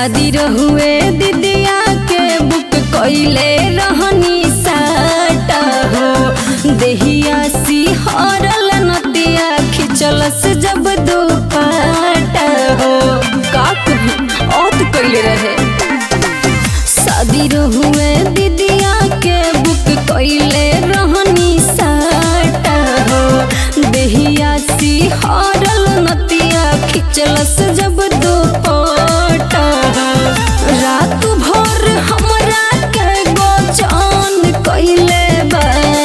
शादी रहुए दीदिया के बुक कइले रहनी साटा हो देहिया सिहरल नतिया खिचलस जब दुपाटा हो का कही औत कइले रहे शादी रहुए दीदिया के बुक कइले रहनी साटा हो देहिया सिहरल नतिया खिचलस जब दुपटा रात भर हमरा के गोचान कइले बा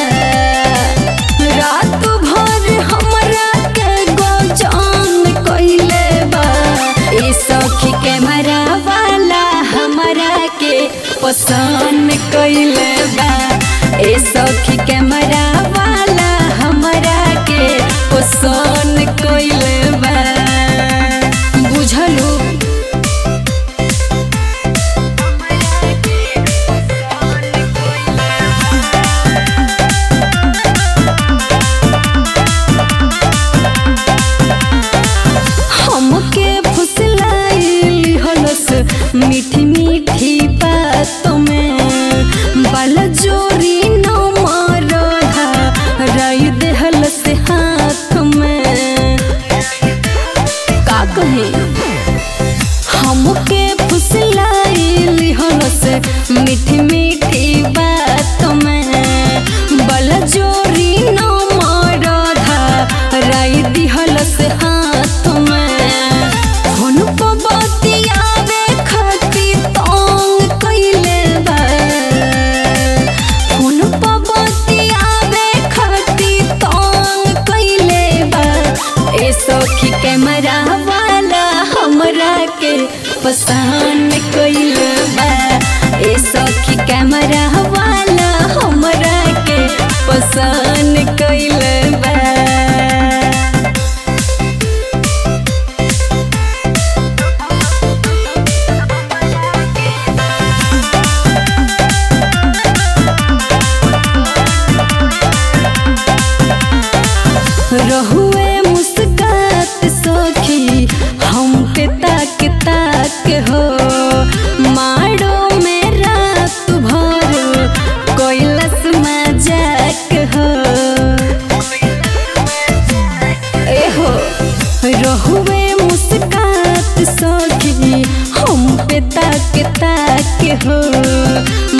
रात भर हमरा के गोचान कइले बा ए सखी कैमरा वाला हमरा के पसंद कइले बा ए सखी कैमरा वाला हमरा के पसंद कइले बा बुझलू हमके फुसलाइली हलस मीठी मीठी बातों में बल जोरी न मारधा राय देहलस हाथ में का कहे हमके फुसलाइली हलस मीठी मीठी बातों में बल जोरी न मारधा राय दिहलस हाथ में हुन को बतियावे खाती तोंग कइले बा हुन को बतियावे खाती तोंग कइले बा ए सखी कैमरा वाला हमरा के पसंद कइले बा ए सखी कैमरा वाला हमरा के पसंद कइले बा रहुए मुस्कात सखी हम पे ताक ताक हो मारो में रात भर कैलस मजाक हो ए हो रहुए मुस्कात सखी हम पे ताक ताक हो